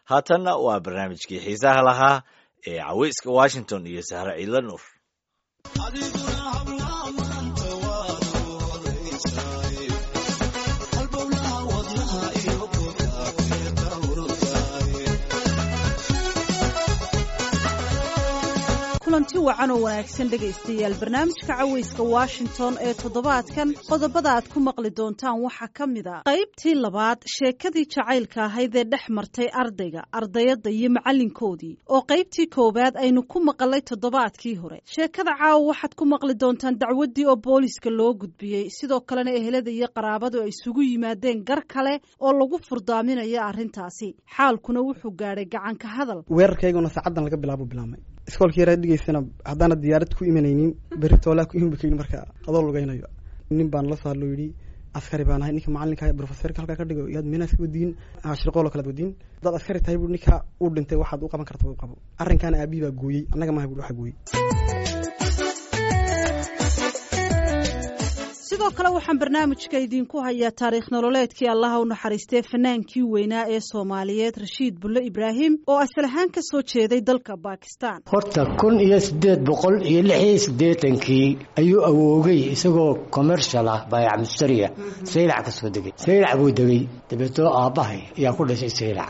haatanna waa barnaamijkii xiisaha lahaa ee caweyska washington iyo sahre ciidla nuur kulanti wacan oo wanaagsan dhegaystayaal barnaamijka caweyska washington ee toddobaadkan qodobada aad ku maqli doontaan waxaa ka mid a qaybtii labaad sheekadii jacaylka ahayd ee dhex martay ardayga ardayadda iyo macallinkoodii oo qaybtii koowaad aynu ku maqalay toddobaadkii hore sheekada caawa waxaad ku maqli doontaan dacwaddii oo booliska loo gudbiyey sidoo kalena ehelada iyo qaraabadu ay isugu yimaadeen gar kale oo lagu furdaaminayo arrintaasi xaalkuna wuxuu gaadhay gacanka hadal weerarkayguna saacaddan laga bilaabo bilaabmay iskoolka yaraa dhigeysana haddaana diyaarad ku imanaynin berri toolaa ku imanba kaydhi marka adoo lugaynayo nin baan la soo hadlo yidhi askari baan ahay ninka macalinka profesorka halkaa ka dhigo yaad meenaas ka wadiin shirqoolo kalaad wadiin haddaad askari tahay bu ninka uu dhintay waxaad u qaban karta u qabo arrinkaana aabihi baa gooyey annaga maaha bui waxa gooyey sidoo kale waxaan barnaamijka idiinku hayaa taariikh nololeedkii allaha u naxariistee fanaankii weynaa ee soomaaliyeed rashiid bulle ibraahim oo asal ahaan ka soo jeeday dalka bakistan horta kun iyo siddeed boqol iyo lix iyo siddeetankii ayuu awoogay isagoo commercial ah baayac mustariya saylac ka soo degay saylac buu degay dabeetoo aabbahay ayaa ku dhashay saylac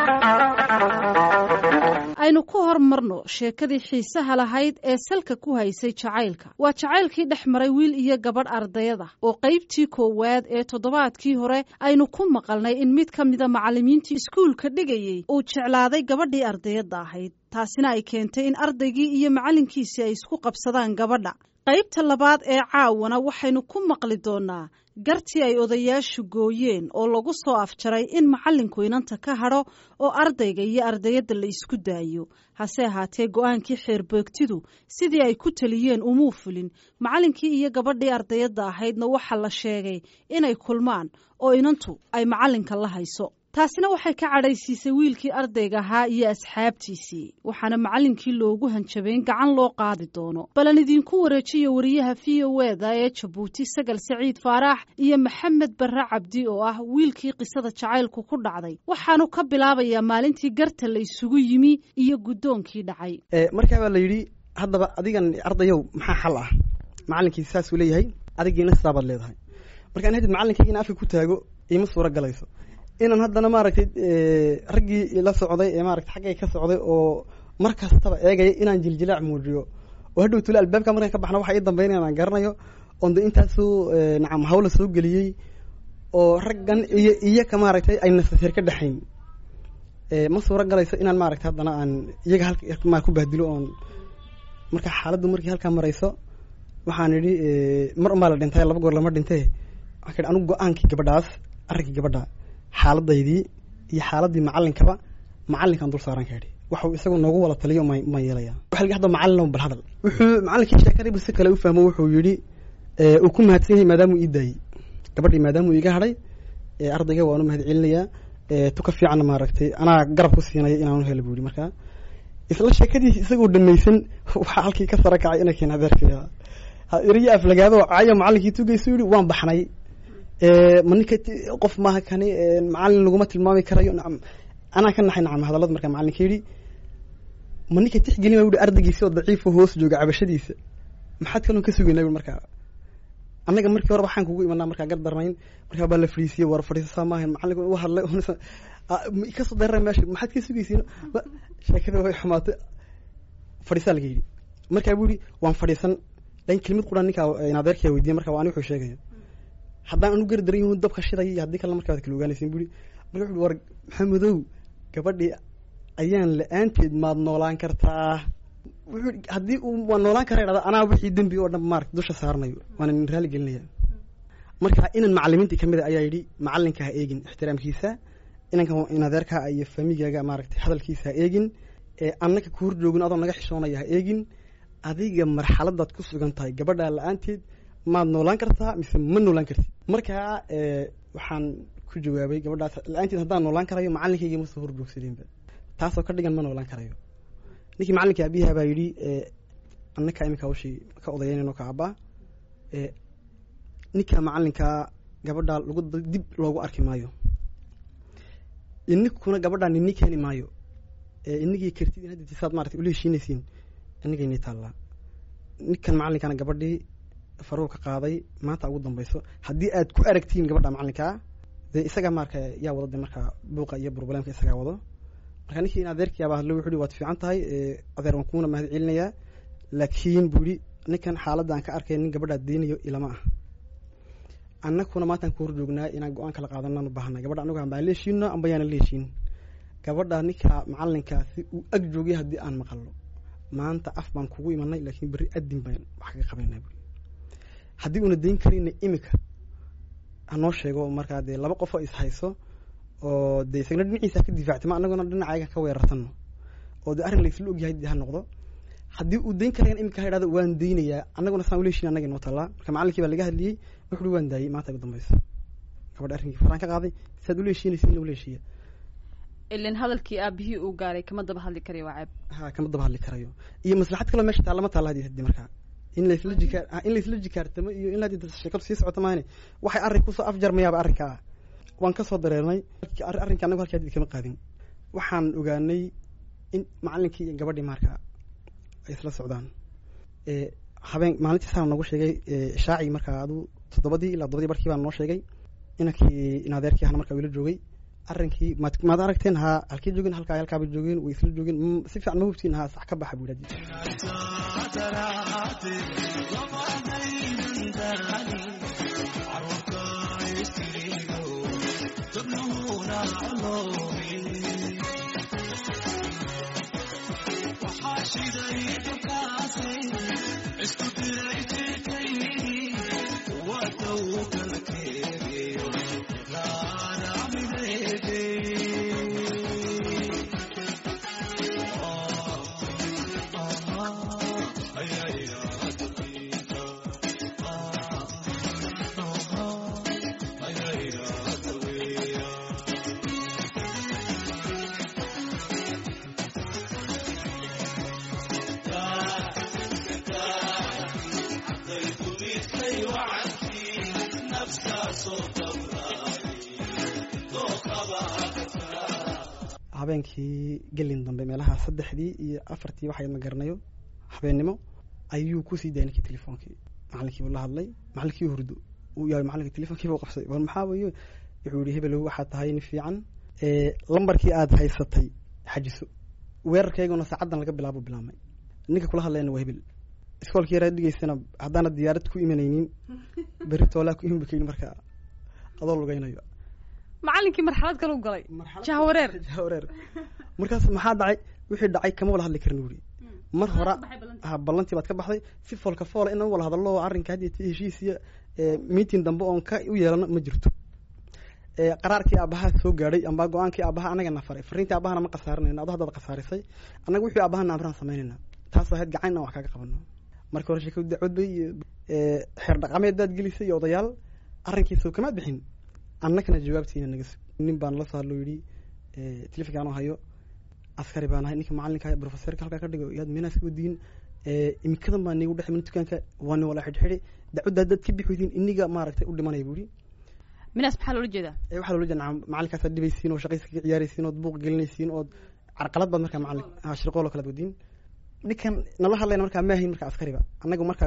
aynu ku hormarno sheekadii xiisaha lahayd ee salka ku haysay jacaylka waa jacaylkii dhex maray wiil iyo gabadh ardayada oo qaybtii koowaad ee toddobaadkii hore aynu ku maqalnay in mid ka mida macallimiintii iskuulka dhigayey uu jeclaaday gabadhii ardayadda ahayd taasina ay keentay in ardaygii iyo macallinkiisii ay isku qabsadaan gabadha qaybta labaad ee caawana waxaynu ku maqli doonaa gartii ay odayaashu gooyeen oo lagu soo afjaray in macallinku inanta ka hadho oo ardayga iyo ardayadda la isku daayo hase ahaatee go-aankii xeerbeegtidu sidii ay ku taliyeen umuu fulin macallinkii iyo gabadhii ardayadda ahaydna waxaa la sheegay inay kulmaan oo inantu ay macallinka la hayso taasina waxay ka cadhaysiisay wiilkii ardayga ahaa iyo asxaabtiisii waxaana macallinkii loogu hanjabay in gacan loo qaadi doono balan idinku wareejiyo wariyaha v o eda ee jabuuti sagal saciid faaraax iyo maxamed barre cabdi oo ah wiilkii qisada jacaylku ku dhacday waxaanu ka bilaabayaa maalintii garta la isugu yimi iyo guddoonkii dhacay markaa baa la yidhi haddaba adigan ardayow maxaa xal ah macallinkii saasuu leeyahay adigiina sidaabaad leedahay markaan hadid macallinkaygiina afka ku taago iima suuro galayso inaan haddana maaragtay raggii la socday ee maaragtay xaggay ka socday oo mar kastaba eegaya inaan jiljilaac muujiyo oo hadhow tule albaabka markaan ka baxna waxa ii dambeynaya aan garanayo oon de intaasuu nacam hawla soo geliyey oo raggan iyo iyaka maaragtay ay nasaseer ka dhexayn ma suuro galayso inaan maaragtay haddana aan iyaga halma ku bahdilo oon marka xaaladdu markii halkaa marayso waxaan idhi mar unbaa la dhintay laba goor lama dhintee waxaa ka idhi anigu go-aankii gabadhaas arrinkii gabadha xaaladaydii iyo xaaladii macalinkaba macalinkaan dul saaran ka idhi waxuu isagu noogu wada taliyo ma yeelaya waxa lagi hadda macallin bal hadal wuxuu macallinkii sheekadiibu si kale u fahmo wuxuu yidhi uu ku mahadsan yahay maadaamuu ii daayey gabadhii maadaamuu iiga hadhay ardayga waanu mahad celinayaa tuka fiicanna maaragtay anaa garab ku siinaya inaanu helo buu yihi markaa isla sheekadiisi isagoo dhamaysan waxaa halkii ka sara kacay ina keen adeerkaya iriyo aflagaado cayo macallinkii tugaysu yihi waan baxnay ma ninka qof maaha kani macallin laguma tilmaami karayo nacam anaa ka naxay nacam hadallada markaa macallinka yidhi ma ninka tixgelin baa yihi ardaygiisi oo daciifo hoos jooga cabashadiisa maxaad kaloo ka sugaynaa yui markaa annaga markii hore waxaan kugu imanaa markaa gar darnayn markaa baa la fadhiisiyey war fadhiisasaa maahan macallinka u hadlay kasoo darara meesha maxaad ka sugaysiin sheekada way xumaatay fadhiisaa laga yidhi markaa buu yihi waan fadhiisan lakin kelimad quran ninkaa adeerkaa weydiiyay marka waa ani wuxuu sheegaya haddaan anu gari daran yahu dabka shiday iyo haddii kalena markaa waad kala ogaanaysin bui marka wuxu war maxamedow gabadhii ayaan la-aanteed maad noolaan kartaa wuxuu haddii uu waa noolaan kara dhahda anaa wixii dembi oo dhan maarata dusha saarnayo waana nin raali gelinaya marka inan macalimiintii kamid a ayaa yidhi macalinka ha eegin ixtiraamkiisa inanka in adeerkaa iyo faamigaaga maaragtay hadalkiisa ha eegin annaka ku hor joogin adoo naga xishoonaya ha eegin adiga marxaladaad ku sugan tahay gabadhaa la-aanteed maad noolaan kartaa mise ma noolaan kartid markaa waxaan ku jawaabay gabadhaas la-aanteed haddaan noolaan karayo macallinkayga ma soo horjoogsadeenba taasoo ka dhigan ma noolaan karayo ninkii macallinka abiyaha baa yidhi annaka iminka hawshii ka odayeynayno ka abbaa ninka macallinkaa gabadhaa lagu dib loogu arki maayo ininkuna gabadhaan ini keeni maayo ee inigii kartid in hadda saad maarata ula heshiinaysiin inigayni taallaa ninkan macalinkana gabadhii faruu ka qaaday maanta ugu dambayso haddii aad ku aragtiin gabadha macalinkaa dee isagaa marka yaa wado de markaa buuqa iyo burbuleemka isagaa wado marka ninkii in adeerkii abaa hadlo wuxuu hi waad fiican tahay adeer waan kuuna mahad celinayaa laakiin buu yihi ninkan xaaladda aan ka arkay nin gabadhaa deynayo ilama ah annaguna maantaan ku hor joognaa inaan go-aan kala qaadanaan u baahanay gabadha anagu ambaan la heshiino amba yaana la heshiin gabadha ninka macalinkaasi uu ag joogay haddii aan maqalno maanta af baan kugu imanay laakiin berri adin baan wax kaga qabanaa bui haddii uuna dayn karayna imika hanoo sheego markaa dee laba qof oo is hayso oo dee isagna dhinaciisa ka difaactay ma anaguna dhinacayaga ka weerartano oo dee arrin laysla ogyahay dee ha noqdo haddii uu dayn karayana imika ha idhahdo waan daynayaa annaguna saan ula heshin annaga inoo tallaa marka macalinkii baa laga hadliyey wuxu uhi waan daayey maanta ugu dambayso gabadha arrinkii faraan ka qaaday siaad ula heshiinaysa in ula heshiiya ilan hadalkii aabihii uu gaaray kama daba hadli karayo waa ceeb ha kama daba hadli karayo iyo maslaxad kaloo meesha taalla ma taalla hadii hadii markaa in laysla jikaar in laysla jikaartamo iyo in hadii sheekadu sii socoto maahane waxay arrin kusoo afjarmayaaba arrinka ah waan kasoo dareernay arrinka anagu halkii hadii kama qaadin waxaan ogaanay in macalinkii iyo gabadhii markaa ay isla socdaan habeen maalintii saa noogu sheegay shaaci markaa adu toddobadii ilaa toddobadii barkii baa noo sheegay inankii in adeerkii ahna markaa wila joogay arrinkii maad maad aragteen haa halkii joogeen halkaa halkaaba joogeen way isla joogeen si fiican ma hubtiin haa sax ka baxa buu yidhahdi habeenkii gelin dambe meelaha saddexdii iyo afartii waxay ma garanayo habeennimo ayuu kusii daayay ninkii telefoonkii macalinkii buu la hadlay macalinkii hurdo uu yahay macalinka telefonkiiba qabsaday war maxaa weeye wuxuu yihi hebelow waxaa tahay nin fiican lambarkii aada haysatay xajiso weerarkayguna saacaddan laga bilaabo bilaabmay ninka kula hadlayna waa hebel iskoolkii yaraa dhigeysana haddaana diyaarad ku imanaynin berri toolaa ku iman bakayni markaa adoo lugaynayo macalinkii marxalad kale u galay jahwareer jahwareer markaas maxaa dhacay wixii dhacay kama wala hadli karin wuri mar hora ha ballantii baad ka baxday si foolka foola inaan wala hadallo arrinka hadii ti heshiis iyo meeting dambe oon ka u yeelano ma jirto qaraarkii aabaha soo gaadhay amba go-aankii aabaha anaga na faray fariintii aabahana ma khasaarinayna ado haddaad khasaarisay annaga wixii aabahana amraan samaynayna taas ahayd gacan inaan wax kaaga qabano marka hore sheekadu dacwad bay iyo xeer dhaqameed baad gelisay iyo odayaal arrinkiisa kamaad bixin annagana jawaabtiina naga sug nin baan la soo hadlo yidhi telefonkaanoo hayo askari baan ahay ninka macalinka profesorka halkaa ka dhigo yaad meenaas ka wadiin imikadan baa niigu dhexmin dukaanka waa ni wala xidhxidhi dacwadda haddaad ka bixidin iniga maaragtay u dhimanaya buu yidhi minaas maxaa loola jeedaa waxaa loola jeeda macalinkaas dhibaysiin oo shaqaysa kaga ciyaaraysiin ood buuq gelinaysiin ood carqalad baad markaa macalin ha shirqool oo kalaad wadiin ninkan nala hadlayna markaa ma ahayn markaa askariba annaga markaa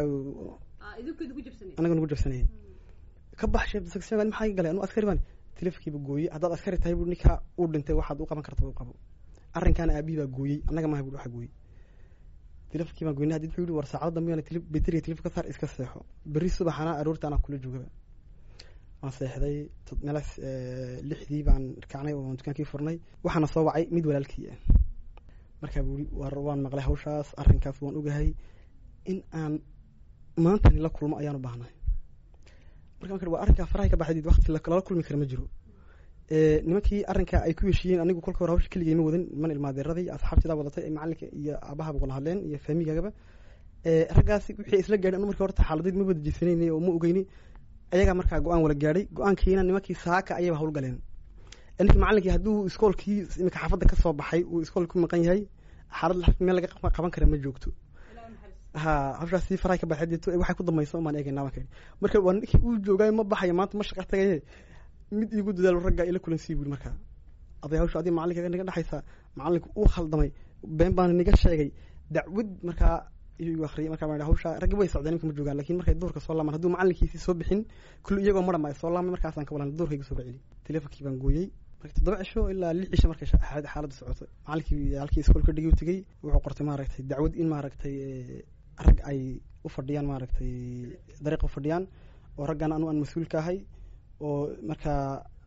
annaga nagu jabsanayay ka bax sheef section maxaa galay anu askari baan telefonkiiba gooyey haddaad askari tahay buu ninkaa uu dhintay waxaad u qaban karta u qabo arrinkaana aabihii baa gooyey annaga maaha buu waxa gooyey telefonkii baan goynay hadii wuxuu yihi war saacado dambe yana beteriga telefon ka saar iska seexo berri subaxana aroorta anaa kula joogaba waan seexday meelaas lixdii baan kacnay oo dukaankii furnay waxaana soo wacay mid walaalkii ah markaa buu yii war waan maqlay hawshaas arrinkaas waan ogahay in aan maantani la kulmo ayaan u baahnahay marka marka waa arrinkaa farahay ka baxdid waqti lala kulmi kara ma jiro nimankii arrinka ay ku heshiiyeen anigu kolka hore hawsha keligay ma wadan niman ilmaadeeraday asxaabtidaa wadatay ee macalinka iyo aabahaba wala hadleen iyo faamigagaba raggaasi wixii isla gaadhay anu marka horta xaaladeed ma wada jeesanaynay oo ma ogeyni ayagaa markaa go-aan wala gaadhay go-aankiina nimankii saaka ayayba hawlgaleen ninkii macalinkii hadduu iskoolkii imika xaafadda kasoo baxay uu iskoolka ku maqan yahay xaalad meel laga qaban kara ma joogto ha hawshaas sii farahay ka baxay waxay ku dambaysa umaan eegaynaa baan ka yidhi marka waa ninkii uu joogaayo ma baxayo maanta ma shaqa tagaye mid iigu dadaalo raggaa ila kulansii buuri markaa aday hawsha adiga macalinka naga dhexaysa macalinku uu khaldamay been baana niga sheegay dacwad markaa iyu akriyay markaa baan idhi hawsha raggi way socdeen ninka ma joogaan lakin markay duurka soo laamaan hadduu macalinkiisii soo bixin kulli iyagoo marama soo laamay markaasaan ka walan duurkayga soo baceli telefonkii baan gooyey marka toddoba cisho ilaa lix cisho markay xaaladda socotay macalinkii halkii iskoolka dhigi u tegey wuxuu qortay maaragtay dacwad in maaragtay rag ay u fadhiyaan maaragtay dariiqa u fadhiyaan oo raggan anu aan mas-uul ka ahay oo markaa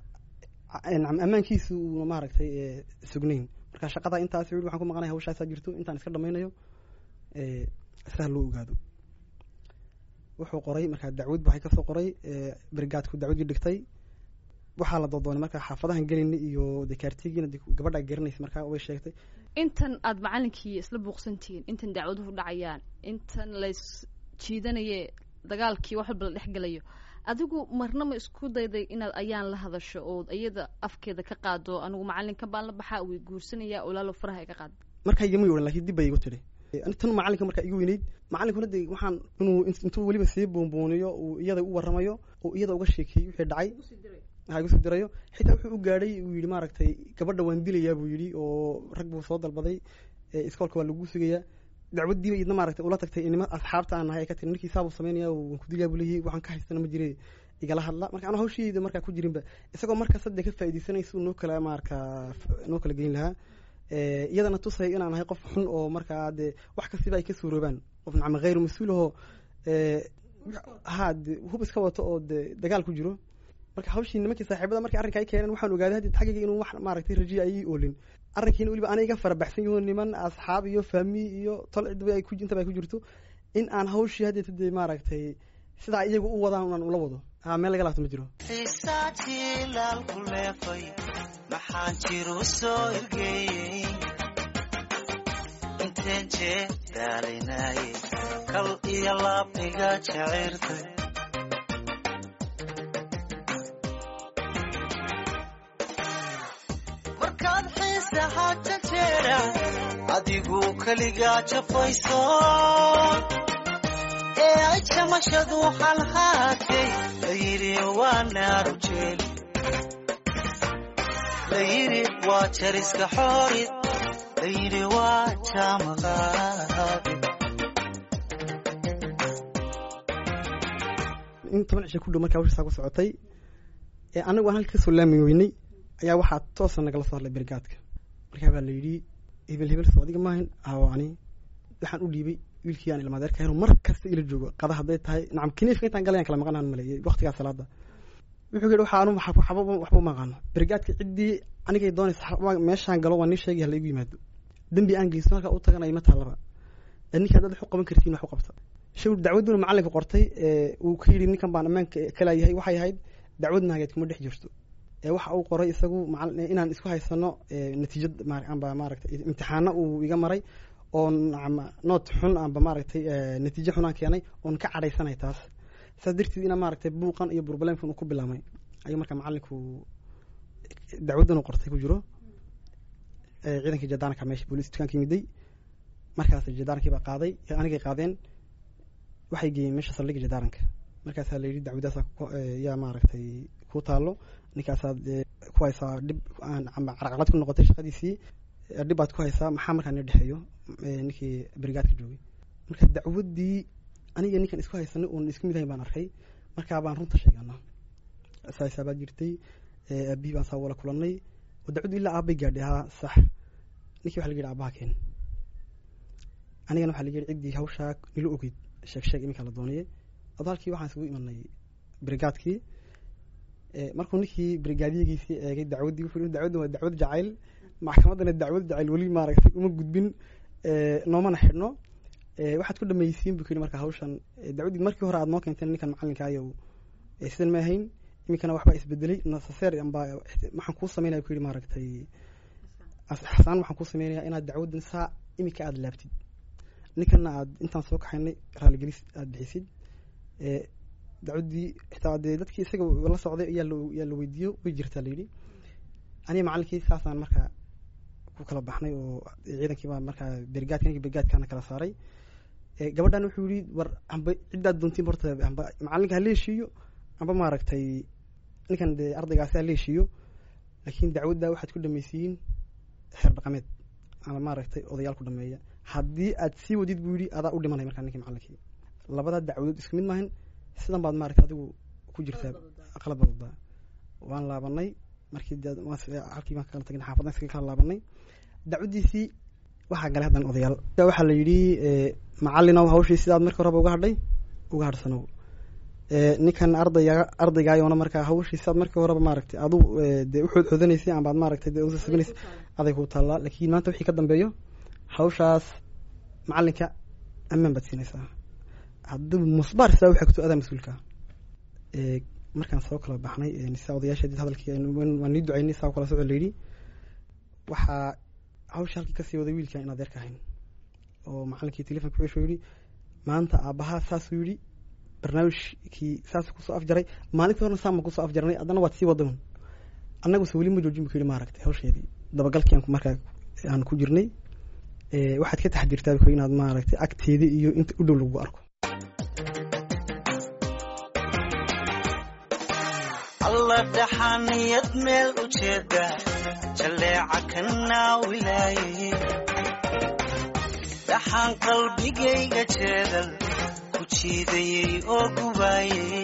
ammaankiisu uuna maaragtay sugnayn marka shaqada intaas wili waxaan ku maqanaya hawshaasaa jirto intaan iska dhamaynayo saha loo ogaado wuxuu qoray markaa dacwad waxay kasoo qoray brigaadku dacwadii dhigtay waxaa la doodoonay markaa xaafadahan gelayna iyo dekaartigiina gabadha garanaysa markaa way sheegtay intan aada macalinkii isla buuqsantihiin intan dacwaduhu dhacayaan intan lays jiidanaye dagaalkii wax walba la dhex gelayo adigu marna ma isku dayday inaad ayaan la hadasho ood iyada afkeeda ka qaado anigu macalinkan baan la baxaa way guursanaya olaalo faraha ka qaad markaa igama yohan lakin dib bay igu tidhi tan macalinka markaa igu weyneyd macalinkuna de waxaan inuu intuu weliba sii buunbuuniyo uu iyada u waramayo oo iyada uga sheekeeyey wixii dhacay ha igu sii dirayo xitaa wuxuu u gaadhay uu yihi maaragtay gabadha waan dilayaa buu yidhi oo rag buu soo dalbaday iskoolka waa lagu sugayaa dacwadiiba idna maaragtay ula tagtay inima asxaabta aan nahay ay ka tiri ninkii saabuu samaynaya waan ku dilayaa buu leeyahay waxaan ka haystana ma jire igala hadla marka anu hawshiyeyda markaa ku jirinba isagoo markaa sadde ka faaideysanaysa noo kala markaa noo kala geyn lahaa iyadana tusay inaan ahay qof xun oo markaa dee wax kastiba ay ka suuroobaan qof nacma hayru mas-uul ahoo ha de hub iska wato oo de dagaal ku jiro marka hawshii nimankii saaxiibada markii arrinka ay keeneen waxaan ogaaday haddi xaggayga inuu wax maaragtay rajiya ay ii oolin arrinkiina weliba ana iga farabaxsan yaho niman asxaab iyo faami iyo tol cidba ay ku intaba ay ku jirto in aan hawshii haddeeta dee maaragtay sidaa iyagu u wadaan unaan ula wado ha meel laga laabto ma jiro xiisaatilaalku leefay maxaan jiru soo ergeeyey inteen jee daalinaaye kal iyo laab iga jacirtay markaad xiisaha janjeera adigu keligaa jafayso ee ay jamashadu halhaatay layidhi waa naaru jeeli layidhi waa jariska xoorid layidhi waa jaamaqaabi in toban cisho ku dhow markaa hawsha saa ku socotay ee anagu aan halka kasoo laami weynay ayaa waxaa toosa nagala soo hadlay brigaadka markaa baa la yidhi hebel hebel soo adiga maahan awo ani waxaan u dhiibay wiilkii aan ilmaadeerka helo mar kasta ila joogo qada hadday tahay nacam kiniifka intaan galayaan kala maqanaan maleeyay waqtigaa salaada wuxuu yidhi waxa anu waxba waxba uma aqaano brigaadka ciddii anigay doonaysa meeshaan galo waa nin sheegay hala igu yimaado dembi aan geysto halkaa u tagan ima taallaba ninkaa dad wax u qaban kartiin wax u qabta shaw dacwaduna macalinka qortay uu ka yidhi ninkan baan ammaanka kalayahay waxay ahayd dacwad naageed kuma dhex jirto waxa uu qoray isagu inaan isku haysano natiijad amba maaragtay imtixaano uu iga maray oo noot xun amba maaragtay natiijo xunaan keenay oon ka cadhaysanay taas saas darteed ina maaragtay buuqan iyo burbalemkan uu ku bilaamay ayuu marka macalinku dacwaddan u qortay ku jiro ciidankii jadaanka meesha booliis dukaanka yimiday markaas jadaankii baa qaaday anigay qaadeen waxay geeyeen meesha saldhigga jadaaranka markaasaa la yidhi dacwadaasa yaa maaragtay ku taalo ninkaasaad ku haysaa dhib amba carqalad ku noqotay shaqadiisii dhib baad ku haysaa maxaa markaa noo dhexeeyo ninkii brigaadka joogay marka dacwaddii aniga ninkan isku haysanay oon isku mid ahayn baan arkay markaa baan runta sheegana saasaa baa jirtay aabihii baan saa wala kulanay oo dacwaddu ilaa aabbay gaadhay haa sax ninkii waxa la yidhi aabaha keen anigana waxa la yidhi ciddii hawshaa nila ogeyd sheeg sheeg iminka la doonayay adoo halkii waxaan isugu imanay brigaadkii markuu ninkii brigaadiyagiisii eegay dacwaddii wuxuu dacwadda waa dacwad jacayl maxkamaddana dacwad jacayl weli maaragtay uma gudbin noomana xidhno waxaad ku dhamaysiin buu kuyidhi marka hawshan dacwaddii markii hore aad noo keenteen ninkan macalinka ayow sidan ma ahayn iminkana waxbaa isbedelay nasaseer amba waxaan kuu sameynaya ku yidhi maaragtay xasaan waxaan kuu sameynaya inaad dacwaddan saa iminka aada laabtid ninkana aad intaan soo kaxaynay raaligelis aada bixisid dacwaddii xitaa dee dadkii isaga la socday ayaa yaa la weydiiyo way jirtaa la yidhi aniga macalinkii saasaan markaa ku kala baxnay oo ciidankiibaa markaa brigaadka ninkii brigaadkaana kala saaray gabadhan wuxuu yihi war amba ciddaad doontiin horta amba macalinka ha leeshiiyo amba maaragtay ninkan dee ardaygaasi ha leeshiiyo laakiin dacwadda waxaad ku dhamaysiiin xeer dhaqameed ama maaragtay odayaal ku dhameeya haddii aad sii wadid buu yidhi adaa u dhimanay markaa ninkii macalinkii labada dacwadood isku mid maahan sidan baad maaragtay adigu ku jirtaa aqlad badada waan laabanay markii dee waan s- halkii baan kala tagnay xaafaddan iskaga kala laabanay dacwaddiisii waxaa galay haddan odayaal waxaa la yidhi eh, macallinow hawshii sidaad markii horeba uga hadhay uga hadhsanow Eh, ninkan ardayga ardaygaayona markaa hawshii sidaad markii horeba maaragtay adu eh, dee uxood xodanaysay ambaad maaragtay dee usasabinaysay aday ku taallaa laakiin maanta wixii ka dambeeyo hawshaas macallinka ammaan baad siinaysaa hadduu musbaar sidaa u xigto adaa mas-uulka Eh, markaan soo kala baxnay eh, saa odayaasha did hadalkii aynu- waan- waan nii ducaynay saa u kala socod layidhi waxaa hawsha halkii kasii waday wiilkan in adeerka ahayn oo macallinkii telefonka wuxuu yidhi maanta aabbahaa saasuu yidhi barnaamijkii saasuu kusoo afjaray maalintii horena saama kusoo afjarnay haddana waad sii wadan annaguse weli ma joojin bu ku yidhi maaragtay hawsheedii dabagalkii aan ku- markaa aan ku jirnay Eh, waxaad ka taxdirtaa bu ku yidhi inaad maaragtay agteeda iyo inta u dhow lagu arko alla dhaxaniyad meel u jeeda jaleeca ka naawilaaye dhaxaan qalbigayga jeedal ku jiidayey oo gubaayey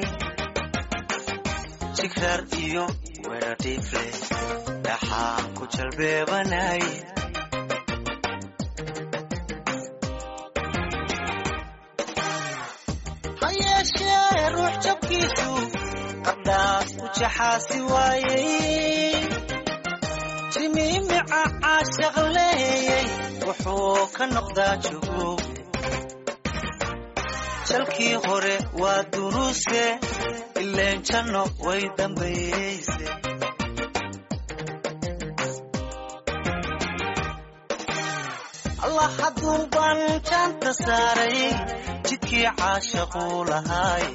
jigraar iyo weradhiifle dhaxaan ku jalbeebanaye ha yeeshee ruux jabkiisu qardhaas u jaxaasi waayey jimiimica caashaq leeyey wuxuu ka noqdaa jugub jalkii hore waa duruuse ileen janno way dambayeyse allah hadduu baan jaanta saaray jidkii caashaquu lahaay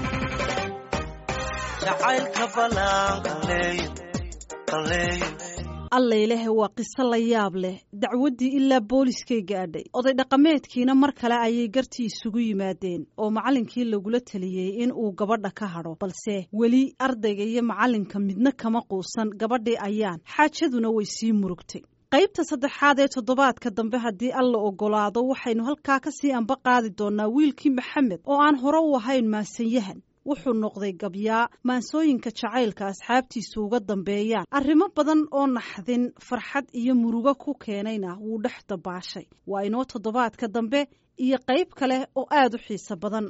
jacaylka ballaan qalleeyo qalleeyo alla ilaahay waa qiso la yaab leh dacwaddii ilaa booliskay gaadhay oday dhaqameedkiina mar kale ayay gartii isugu yimaadeen oo macallinkii lagula teliyey in uu gabadha ka hadho balse weli ardayga iyo macallinka midna kama quusan gabadhii ayaan xaajaduna way sii murugtay qaybta saddexaad ee toddobaadka dambe haddii alla ogolaado waxaynu halkaa ka sii anba qaadi doonaa wiilkii maxamed oo aan hore u ahayn maasanyahan wuxuu noqday gabyaa maansooyinka jacaylka asxaabtiisu uga dambeeyaan arrimo badan oo naxdin farxad iyo murugo ku keenayna wuu dhex dabaashay waa inoo toddobaadka dambe iyo qayb kale oo aad u xiiso badan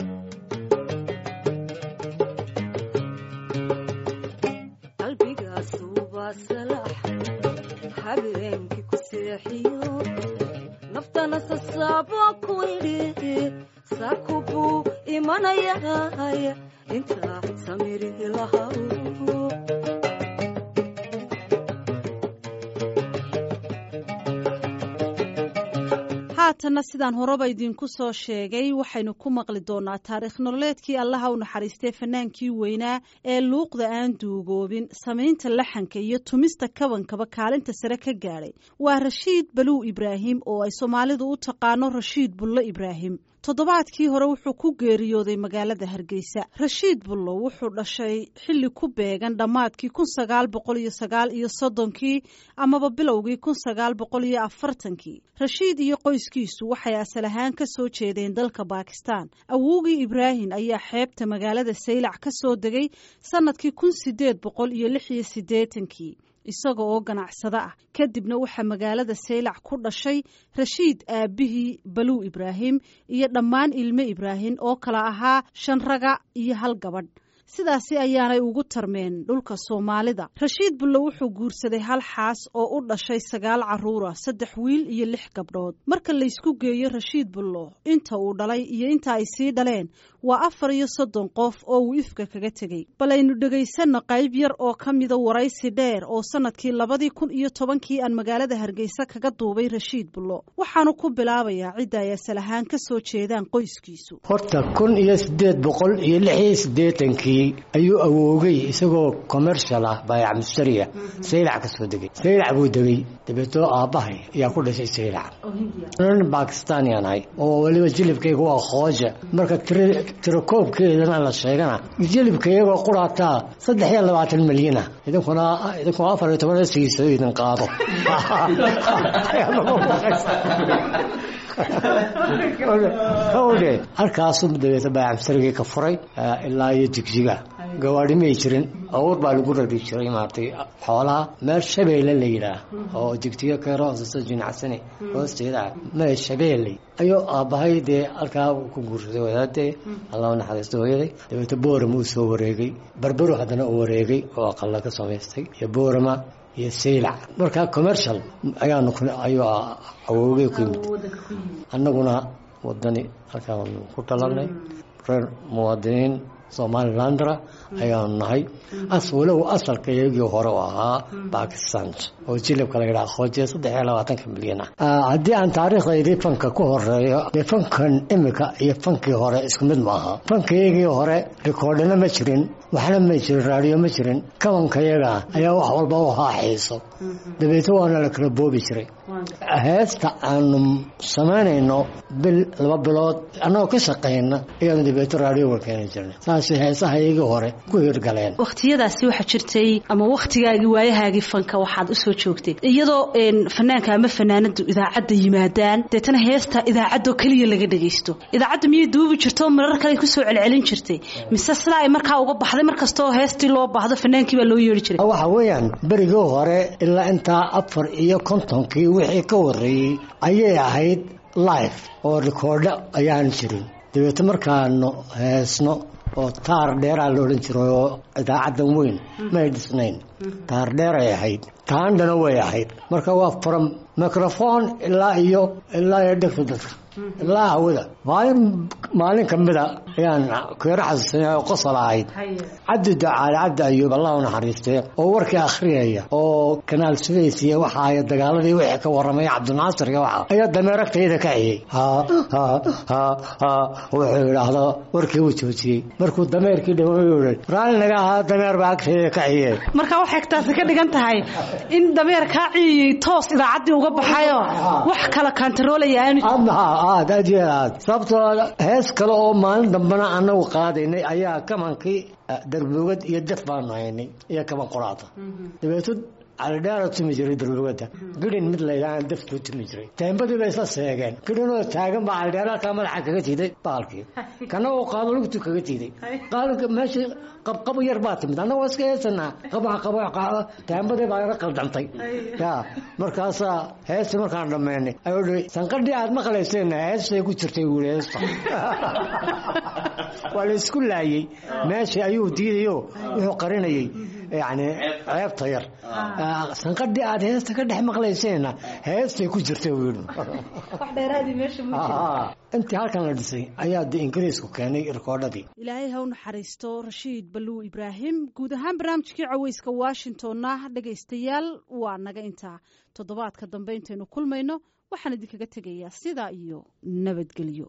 qalbigaasu waa salax habeenkii ku seexiyo naftana sasaabo ku idhi saku buu imanayay intaa samiri lahaw haatanna sidaan horeba idinku soo sheegay waxaynu ku maqli doonaa taariikh nololeedkii allaha u naxariistay fanaankii weynaa ee luuqda aan duugoobin samaynta laxanka iyo tumista kabankaba kaalinta sare ka gaadhay waa rashiid baluw ibraahim oo ay soomaalidu u taqaano rashiid bullo ibraahim toddobaadkii hore wuxuu ku geeriyooday magaalada hargeysa rashiid bullo wuxuu dhashay xilli ku beegan dhammaadkii kun sagaal boqol iyo sagaal iyo soddonkii amaba bilowgii kun sagaal boqol iyo afartankii rashiid iyo qoyskiisu waxay asal ahaan ka soo jeedeen dalka baakistaan awowgii ibraahim ayaa xeebta magaalada saylac ka soo degay sannadkii kun sideed boqol iyo lix iyo siddeetankii isaga oo ganacsado ah kadibna waxaa magaalada saylac ku dhashay rashiid aabbihii baluw ibraahim iyo dhammaan ilmo ibraahim oo kala ahaa shan raga iyo hal gabadh sidaasi ayaanay ugu tarmeen dhulka soomaalida rashiid bullo wuxuu guursaday hal xaas oo u dhashay sagaal carruura saddex wiil iyo lix gabdhood marka laysku geeyo rashiid bullo inta uu dhalay iyo inta ay sii dhaleen waa afar iyo soddon qof oo uu ifka kaga tegey bal aynu dhegaysanno qayb yar oo ka mida waraysi dheer oo sannadkii labadii kun iyo tobankii aan magaalada hargeysa kaga duubay rashiid bullo waxaanu ku bilaabayaa cidda ay asal ahaan ka soo jeedaan qoyskiisu horta kun iyo siddeed boqol iyo lix iyo siddeetankii tobankii ayuu awoogay isagoo commercial ah baayac mustariya saylac ka soo degay saylac buu degay dabeetoo aabbahay ayaa ku dhashay saylac nin bakistanian ahay oo weliba jilibkayga waa khooja marka tirakoobkeedana la sheegana jilibkaygoo quraataa saddex iyo labaatan milyana idinkuna idinkuna afar iyo toban siiso idin qaado hawdhe halkaasuu dabeeta baacamsarigii ka furay ilaa iyo jigjiga gawaadhi may jirin awr baa lagu rari jiray maaragtay xoolaha meel shabeelle la yidhaah oo jigjiga keero hooseysa jinacsani hoosteeda meel shabeelle ayuu aabbahay dee halkaa ku guursaday wadaadee allah naxariisto hooyaday dabeeta boorama uu soo wareegay barbaro haddana uu wareegay oo aqalla ka samaystay iyo boorama iyo saylac markaa commercial ayaanu ayuu awoogay ku yimid annaguna wadani halkaan ku dhalanay reer muwaadiniin somalilandra ayaanu nahay as walow asalka iyagii hore u ahaa bakistan oo jilibka la yidhaha khoojiya saddex iyo labaatanka milyan ah haddii aan taariikhdaydii fanka ku horeeyo dee fankan imika iyo fankii hore isku mid ma aha fankayagii hore rikoordhina ma jirin waxna ma jirin raadiyo ma jirin kabankayaga ayaa wax walba u ahaa xiiso dabeeto waana la kala boobi jiray heesta aanu samaynayno bil laba bilood annagoo ka shaqayna ayaanu dabeeto raadioga keeni jirnay saasay heesaha iyagii hore ku hirgaleen wakhtiyadaasi waxaa jirtay ama wakhtigaagii waayahaagii fanka waxaad u soo joogtay iyadoo fanaanka ama fanaanadu idaacadda yimaadaan deetana heesta idaacadoo keliya laga dhagaysto idaacadda miyay duubi jirto marar kale kusoo celcelin jirtay mise sidaa ay markaa uga baxday mar kastoo heestii loo baahdo fanaankii baa loo yeeri jiray waxa weeyaan berigii hore ilaa intaa afar iyo kontonkii wixii ka horreeyey ayay ahayd life oo rikoordho ayaan jirin dabeeto markaanu heesno oo taar dheeraa la odhan jiray oo idaacaddan weyn may dhisnayn taar dheeray ahayd taandhana way ahayd marka waa from microphone ilaa iyo ilaa iyo dhegta dadka ilaa hawada maalin maalin ka mida ayaan keero xasuusanay oo qosol ahayd cabdi ducaale cabdi ayuub allah u naxariistee oo warkii akhriyaya oo kanaal sudays iyo waxa ay dagaaladii wixii ka warramay cabdinaasir iyo waxa ayaa dameeragtayda ka ciyey ha ha ha ha wuxuu yidhaahdo warkii uu joojiyey markuu dameerkii dhawo raalli naga ahaa dameer baa agtayda ka ciyey marka waxay taasi ka dhigan tahay in dameer kaa ciyiyey toos idaacaddii uga baxayo wax kala kantaroolaya aanu aad aad iyo aad sababtoo hees kale oo maalin dambena anagu qaadaynay ayaa kamankii darbogad iyo def baanu haynay iyo kaman qoraata dabeeto calidheera tumi jiray darbogada gidhin mid laydhahaan deftuu tumi jiray teembadii bay isla seegeen gidhinoo taagan baa calidheera halkaa madaxa kaga tiiday baalkii kana oo qaado lugtu kaga tiiday qaalinka meeshii qabqabo yar baa timid annagoo iska heesanaa qabaha qabo teembadii baa ila qaldantay ya markaasaa heestii markaan dhammaynay ayuu dhihi sanqadhii aad maqlayseenna heestay ku jirtay wuuli heesta waa la isku laayey meeshii ayuu diidayo wuxuu qarinayay yani ceebta yar sanqadhii aad heesta ka dhex maqlayseenna heestay ku jirtay buu yidhi intii halkan la dhisay ayaa de ingiriisku keenay rikoodhadii ilaahay ha u naxariisto rashiid balluw ibraahim guud ahaan barnaamijkii caweyska washingtonna dhegaystayaal waa naga intaa toddobaadka dambe intaynu kulmayno waxaan idinkaga tegayaa sidaa iyo nabadgelyo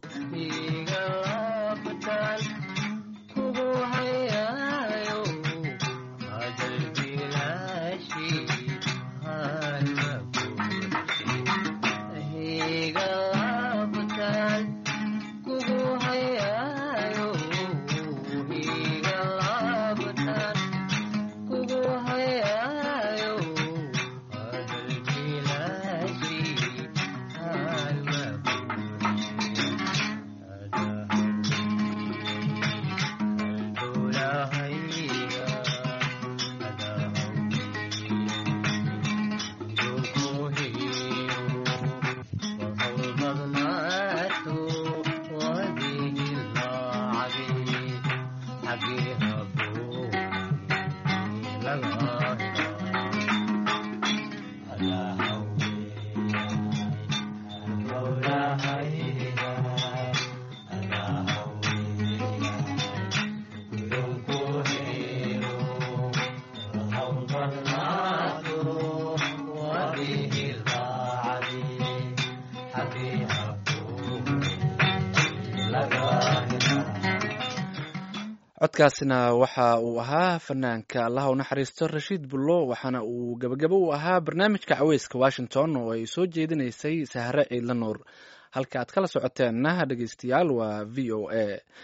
codkaasina waxa uu ahaa fanaanka allaha u naxariisto rashiid bullo waxaana uu gebagabo u ahaa barnaamijka caweyska washington oo ay soo jeedinaysay sahre ciidla nuur halka aad kala socoteenna dhegeystayaal waa v o a